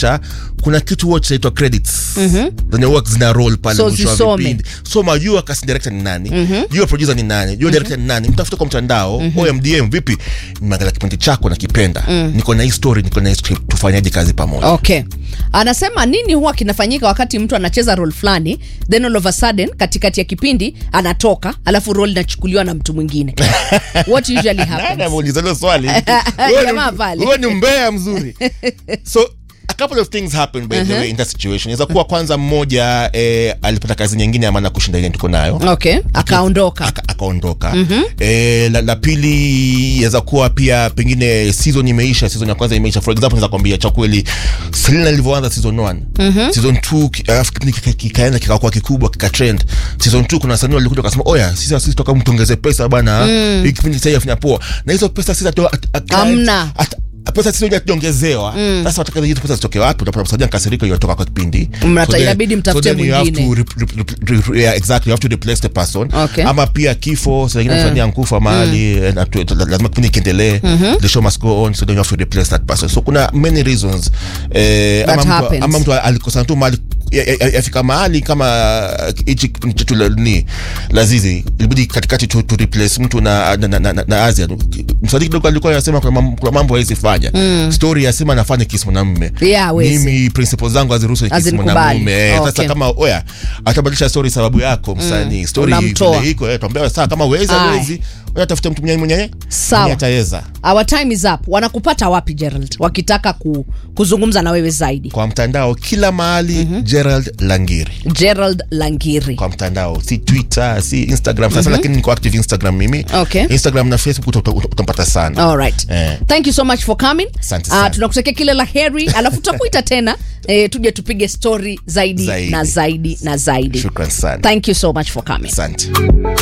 kisha kuna kitu huwa chaitwa credits zenye huwa zina roll pale So mwisho wa zisome. vipindi soma jua casting director ni nani jua producer ni nani jua director ni nani mtafuta kwa mtandao OMDM vipi nimeangalia kipindi chako nakipenda niko na hii story niko na hii script tufanyaje kazi pamoja okay anasema nini huwa kinafanyika wakati mtu anacheza role fulani then all of a sudden katikati ya kipindi anatoka alafu role inachukuliwa na mtu mwingine what usually Nani happens ameuliza hilo swali Huo ni- Jamaa pale. huo ni mbea mzuri so a couple of things happen by the way in that situation inaweza kuwa kwanza mmoja eh, alipata kazi nyingine amana kushinda ile tuko nayo okay akaondoka aka- akaondoka eh, la, la pili yaweza kuwa pia pengine season imeisha season ya kwanza imeisha for example naweza kwambia cha kweli Selena ilivyoanza season 1 season 2 ki- alafu kipindi kika- kikaenda kikakuwa kikubwa kikatrend season 2 kuna wasanii walikuja wakasema oya sisi sisi toka mtuongeze pesa bana hii kipindi sasa afanya poa na hizo pesa sisi atu- at- at- Hamna. at- pesa sisi wenyewe hatujaongezewa sasa wataka hizo pesa zitoke wapi utapata msajili kasirika yotoka kwa kipindi Mnata- then- inabidi mtafute then you have mwingine. to re- re- re- re- yeah, exactly you have to replace the person Okay. ama pia kifo sengine msanii ankufa mahali eh, na tu- la- lazima kipindi kiendelee the show must go on so then you have to replace that person so kuna many reasons eh, That ama, mtu, happens. ama mtu alikosana tu mahali ya- ya- ya- yafika mahali kama hichi kipindi chetu la- ni lazizi ilibidi katikati tu, tu replace mtu na, na, na, na, na Asia msanii kidogo alikuwa anasema kuna mam- kuna mambo hawezi fanya story yasema nafanya kisi mwanamume Yeah, hawezi. mimi principles zangu haziruhusu kisi Hazinikubali. mwanamume Eh, Okay. sasa kama oya atabadilisha story sababu yako msanii story Unamtoa. vile iko eh, tuambia saa kama wezi Aye. wezi oya tafuta mtu mwenye mwenye Sawa. mwenye ataweza our time is up wanakupata wapi gerald wakitaka ku, kuzungumza na wewe zaidi kwa mtandao kila mahali Gerald Langiri gerald langiri kwa mtandao si twitter si instagram sasa lakini niko active instagram mimi Okay. instagram na facebook uta- uta- utampata sana All right. Eh. Thank you so much for coming. Asante Ah, sana. tunakutakia kila la heri alafu tutakuita tena eh, tuje tupige story zaidi, Zaidi. na zaidi na zaidi. shukran sana Thank you so much for coming. asante